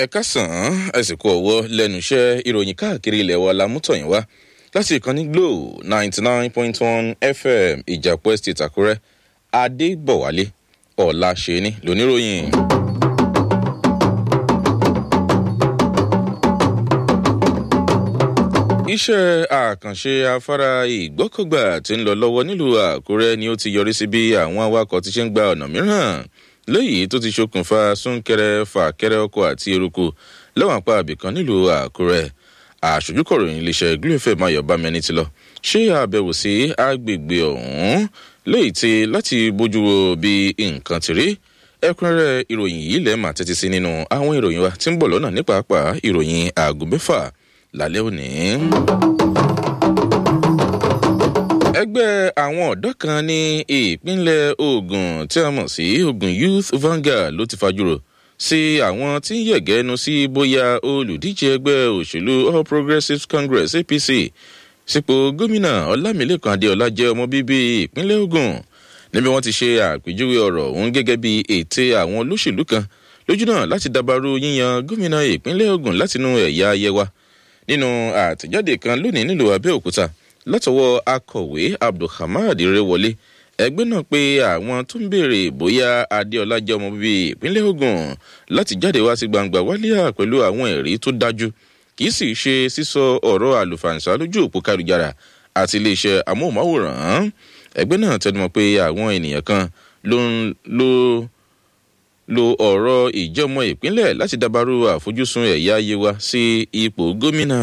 ẹ̀ka sàn án àsìkò ọ̀wọ́ lẹ́nu iṣẹ́ ìròyìn káàkiri ilẹ̀ wa la mú tọ̀yìn wá láti ìkànnì glo ninety nine point one fm ìjàpọ̀ estate àkúrẹ́ adébọ̀wálé ọ̀la ṣẹ́ni lóníròyìn. iṣẹ́ àkànṣe afárá ìgbọ́kọ̀gbà tí ń lọ lọ́wọ́ nílùú àkúrẹ́ ni ó ti yọrí sí bí àwọn awakọ̀ ti ṣe ń gba ọ̀nà mìíràn léyìí tó ti ṣokùnfà súnkẹrẹ fàkẹrẹ ọkọ̀ àti eruku lẹ́wọ̀n apá àbìkan nílùú àkúrẹ́ àṣojúkọ̀ròyìn iléeṣẹ́ gluefem ayọ̀bámẹ́ni ti lọ ṣé àbẹ̀wò sí agbègbè ọ̀hún léyìí ti láti bójú wo bí nǹkan ti rí ẹkúnrẹ́rẹ́ ìròyìn yìí lẹ́ẹ̀ máa tẹ́tí sí nínú àwọn ìròyìn wa tí ń bọ̀ lọ́nà nípa àpá ìròyìn aago mẹ́fà lálẹ́ òní. ẹgbẹ́ àwọn ọ̀dọ́ kan ní ìpínlẹ̀ ogun tí a mọ̀ sí ogun youth vanguard ló ti fajúro sí àwọn tí ń yẹ̀gẹ́nu sí bóyá olùdíje ẹgbẹ́ òṣèlú all progressives congress apc sípò gómìnà ọlámilẹ́kan adéọlá jẹ́ ọmọ bíbí ìpínlẹ̀ ogun níbi wọ́n ti ṣe àpèjúwe ọ̀rọ̀ òun gẹ́gẹ́ bí ète àwọn olóṣèlú kan lójú náà láti dabarú yíyan gómìnà ìpínlẹ̀ ogun látinú ẹ̀yà ayẹwa nínú àtẹ̀jáde kan lónìí nílùú abẹ́òkúta látọwọ́ akọ̀wé abdulhamad rewọlé ẹgbẹ́ náà pé àwọn tó ń béèrè bóyá adéọlá jẹ́ ọmọ bíbí ìpínlẹ̀ ogun láti jáde wá sí gbangba wálíà pẹ̀lú àwọn ẹ̀rí tó dájú kì í sì ṣe sísọ ọ̀rọ̀ àlùfàǹsá lójú òpó kálujára àti iléeṣẹ́ amóhùnmáwòrán ẹgbẹ́ náà tẹnumọ́ pé àwọn ènìyàn kan ló ń lo lo ọ̀rọ̀ ìjọmọ ìpínlẹ̀ láti dabarú àfojúsùn ẹ̀yà yewa sí ipò gómìnà.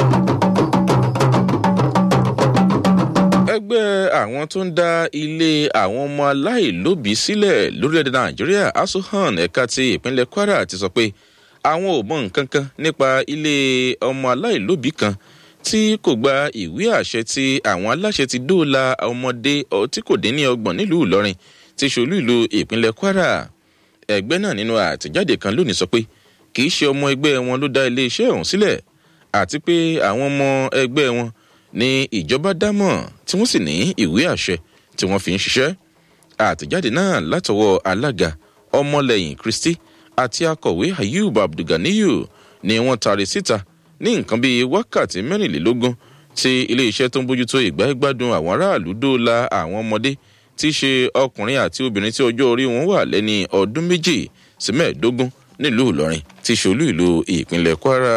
ẹgbẹ́ àwọn tó ń dá ilé àwọn ọmọ aláìlóbìí sílẹ̀ lórílẹ̀‐èdè nàìjíríà asuhan ẹ̀ka ti ìpínlẹ̀ kwara ti sọ pé àwọn ò mọ nǹkan kan nípa ilé ọmọ aláìlóbìí kan tí kò gba ìwé àṣẹ tí àwọn aláṣẹ ti dóòlà ọmọdé tí kò dín ní ọgbọ̀n nílùú ìlọrin ti ṣolú ìlú ìpínlẹ̀ kwara ẹgbẹ́ náà nínú àtẹ̀jáde kan lónìí sọ pé kì í ṣe ọmọ ẹgbẹ́ wọn ló dá iléeṣẹ́ ọ̀hún sílẹ̀ àti pé àwọn ọmọ ẹgbẹ́ wọn ní ìjọba dámọ̀ tí wọ́n sì ní ìwé àṣẹ tí wọ́n fi ń ṣiṣẹ́ àtẹ̀jáde náà látọwọ́ alága ọmọlẹ́yìn kristi àti akọ̀wé ayub abdulganiyu ni wọ́n taari síta ní nǹkan bíi wákàtí mẹ́rìnlélógún tí iléeṣẹ́ tó ń bójútó ìgbà ìgbádùn àwọn aráàlú dóòlà àwọn ọmọdé tí í ṣe ọkùnrin àti obìnrin tí ọjọ́ orí wọn wà lẹ́ni ọdún méjì sí mẹ́ẹ̀ẹ́dógún nílùú ìlọrin tí ṣolú ìlú ìpínlẹ̀ kwara.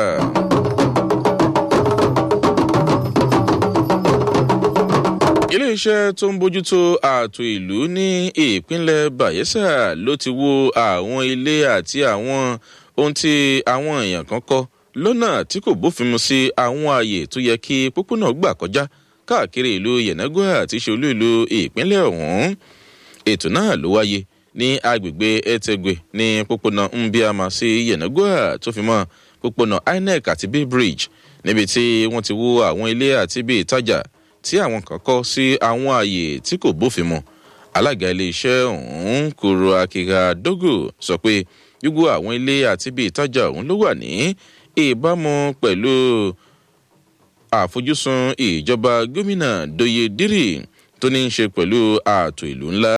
iléeṣẹ́ tó ń bójútó ààtò ìlú ní ìpínlẹ̀ bayelsa ló ti wo àwọn ilé àti àwọn ohun tí àwọn èèyàn kan kọ́ lọ́nà tí kò bófin mu sí àwọn ààyè tó yẹ kí pópónà gbà kọjá káàkiri ìlú yenagoa àti ṣolú ìlú ìpínlẹ̀ ọ̀hún ètò náà ló wáyé ní agbègbè etegwe ní pópónà mbiama sí yenagoa tó fi mọ́ pópónà inec àti bay bridge níbi tí wọ́n ti wó àwọn ilé àti ibi ìtajà tí àwọn kan kọ́ sí àwọn ààyè tí kò bófin mu alága iléeṣẹ́ ọ̀hún kúrò akíga dógò sọ pé gbogbo àwọn ilé àti ibi ìtajà ọ̀hún ló wà ní ìbámu pẹ̀lú àfojúsùn ìjọba gómìnà doye dírì tó ní í ṣe pẹ̀lú ààtò ìlú ńlá.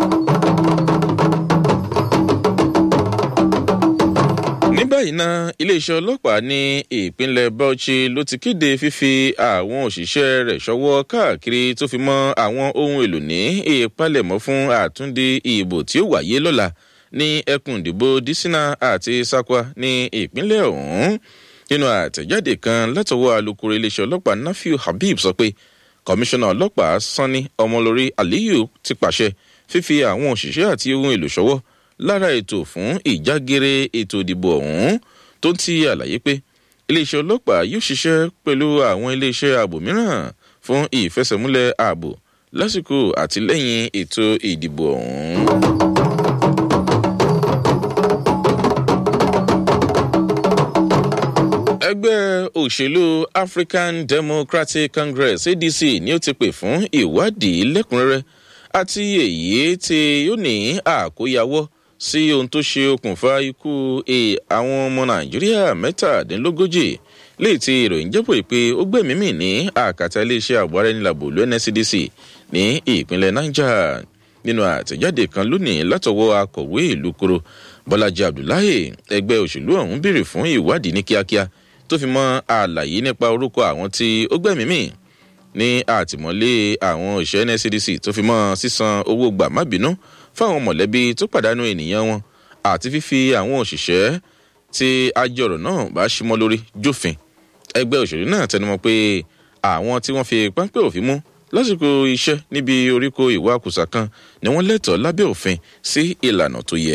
ní báyìí ná iléeṣẹ́ ọlọ́pàá ní ìpínlẹ̀ bauchi ló ti kéde fífi àwọn òṣìṣẹ́ rẹ̀ ṣọwọ́ káàkiri tó fi mọ́ àwọn ohun èlò ní ìpalẹ̀mọ́ fún àtúndì ìbò tí ó wáyé lọ́la ní ẹkùn ìdìbò disina àti sakwa ní ìpínlẹ̀ ọ̀hún nínú àtẹ̀jáde kan látọwọ́ alūkkóró iléeṣẹ́ ọlọ́pàá nafiu habib sọ pé kọmíṣánná ọlọ́pàá sanni ọmọlórí aliyu ti pàṣẹ fífi àwọn òṣìṣẹ́ àti ohun èlò ṣọwọ́ lára ètò fún ìjágere ètò ìdìbò ọ̀hún tó ń ti àlàyé pé iléeṣẹ́ ọlọ́pàá yóò ṣiṣẹ́ pẹ̀lú àwọn iléeṣẹ́ ààbò mìíràn fún ìfẹsẹ̀múlẹ̀ ààbò lásìkò àtìlẹ́yìn ètò ìdìbò ọ̀hún. ẹgbẹ́ òṣèlú african democratic congress adc ni ó ti pè fún ìwádìí lẹ́kùnrẹ́rẹ́ àti èyí tí yóò ní àkóyawọ́ sí ohun tó ṣe okùnfà ikú àwọn ọmọ nàìjíríà mẹ́tàdínlógójì léyìí tí ìròyìn jẹ́pọ̀ pé ó gbẹ̀mímì ní àkàtà iléeṣẹ́ ààbò ara ẹni làbò ló nscdc ní ìpínlẹ̀ niger nínú àtẹ̀jáde kan lónìí látọwọ́ akọ̀wé ìlú koro bọ́lájí abdullahi ẹgbẹ́ òṣèlú ọ̀hún béèrè fún ìwádìí ní kíákíá tó fi mọ́ àlàyé nípa orúkọ àwọn tí ó gbẹ̀mí mì ní àtìmọ́lé àwọn òṣìṣẹ́ nscdc tó fi mọ́ sísan owó gbà má bínú fáwọn mọ̀lẹ́bí tó pàdánù ènìyàn wọn àti fífi àwọn òṣìṣẹ́ tí ajọ̀rọ̀ náà bá símọ́ lórí jófin ẹgbẹ́ òṣèlú náà tẹnumọ́ pé àwọn tí wọ́n fi páńpẹ́ òfin mú lásìkò iṣẹ́ níbi oríko ìwà kùsà kan ni wọ́n lẹ́tọ̀ọ́ lábẹ́ òfin sí ìlànà tó yẹ.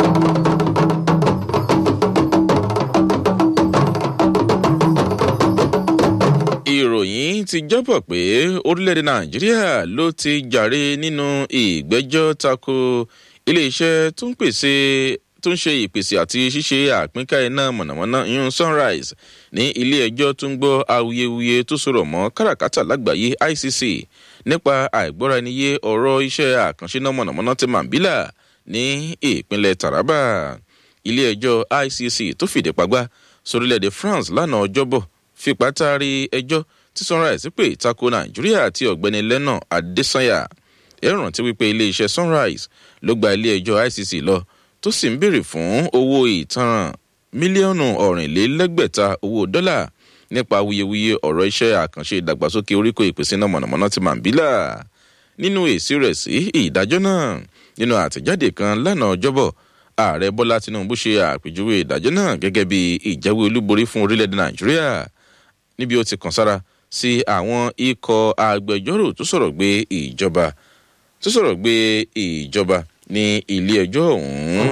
ìròyìn ti jábọ̀ pé orílẹ̀-èdè nàìjíríà ló ti jàre nínú ìgbẹ́jọ́ tako iléeṣẹ́ tó ń pèsè tó ń ṣe ìpèsè àti ṣíṣe àpínká iná mọ̀nàmọ́ná yún sunrise ní ilé ẹjọ́ tó ń gbọ́ awuyewuye tó sọ̀rọ̀ mọ́ káràkátà lágbàáyé icc nípa àìgbọ́ra-ẹniyé ọ̀rọ̀ iṣẹ́ àkànṣe iná mọ̀nàmọ́ná ti mambila ní ìpínlẹ̀ taraba ilé ẹjọ́ icc tó fìdí pagbá sórílẹ̀-èdè france lánàá ọjọ́bọ̀ fipá taari ẹjọ́ tí sunrise pè tako nàìjíríà àti ọ̀gbẹ́ni lẹ́nà adésanya ẹ̀rọ rántí wípé iléeṣẹ́ sunrise ló gba ilé ẹjọ́ icc lọ tó sì ń béèrè fún owó ìtanràn mílíọ̀nù ọ̀rìnlélẹ́gbẹ̀ta owó dọ́là nípa awuyewuye ọ̀rọ̀ iṣẹ́ àkànṣe ìdàgbàsókè oríkò ìpèsè náà mọ̀nàmọ́ná ti mambila nínú èsì rẹ̀ sí ìdájọ́ náà nínú àtẹ̀jáde kan lánàá ọjọ́bọ̀ ààrẹ bọ́lá tinubu ṣe àpèjúwe ìdájọ́ náà gẹ́gẹ́ bí ìjáwé olúborí fún orílẹ̀-èdè nàìjíríà níbi ó ti kàn sára sí àwọn ikọ̀ agbẹjọ́rò tó sọ̀rọ̀ gbé ìjọba tó sọ̀rọ̀ gbé ìjọba ní ilé ẹjọ́ ọ̀hún.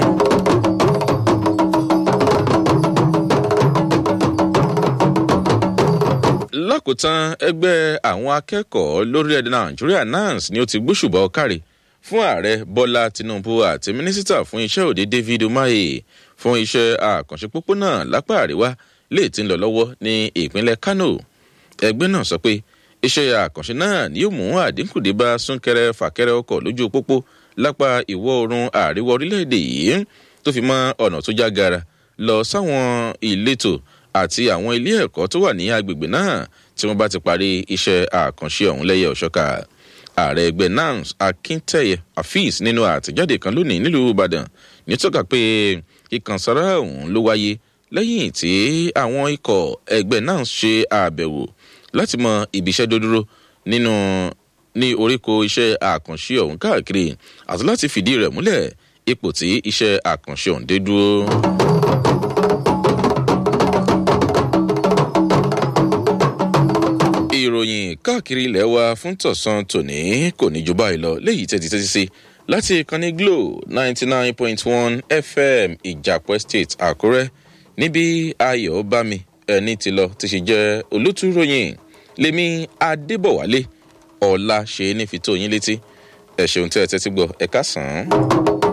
lákòótán ẹgbẹ́ àwọn akẹ́kọ̀ọ́ lórílẹ̀‐èdè nàìjíríà nans ni ó ti gbóṣùbọ̀ káre fún ààrẹ bọ́lá tinubu àti mínísítà fún iṣẹ́ òde david umahi fún iṣẹ́ àkànṣe pópónà lápá àríwá lè ti ń lọ lọ́wọ́ ní ìpínlẹ̀ kano ẹgbẹ́ náà sọ pé iṣẹ́ àkànṣe náà ni yóò mú àdínkù dé bá súnkẹrẹ fàkẹrẹ ọkọ̀ lójú pópó lápá ìwọ̀ oòrùn àríwá orílẹ̀-èdè yìí tó fi mọ́ ọ̀nà tó já gara lọ sáwọn ìletò àti àwọn ilé ẹ̀kọ́ tó wà ní agbègbè náà tí wọ́n bá ti parí iṣẹ́ àkànṣe ọ̀hún lẹ́yẹ ọ̀ṣọ́ka ààrẹ ẹgbẹ́ nans akíntẹ̀yẹ afeez nínú àtẹ̀jáde kan lónìí nílùú ìbàdàn ní tọ́ka pé ìkànsára ọ̀hún ló wáyé lẹ́yìn tí àwọn ikọ̀ ẹgbẹ́ nans ṣe àbẹ̀wò láti mọ ibiṣẹ́ dódúró nínú ní oríko iṣẹ́ àkànṣe ọ̀hún káàkiri àti láti fìdí rẹ̀ múlẹ̀ ipò tí iṣẹ́ àkànṣe ọ̀hún dé dúró. ìròyìn káàkiri ilẹ̀ wa fún tọ̀sán tòní kò ní ju báyìí lọ léyìí tẹ́tí tẹ́tí sí láti ìkànnì glo ninety nine point one fm ìjàpọ̀ state àkúrẹ́ níbi ayọ̀ bámi ẹni tí lọ ti ṣe jẹ́ olótúròyìn lèmi adébọ̀wálé ọ̀la ṣe é ní fi tó yín létí ẹ̀ ṣeun tí ẹ tẹ́tí gbọ́ ẹ ká sàn án.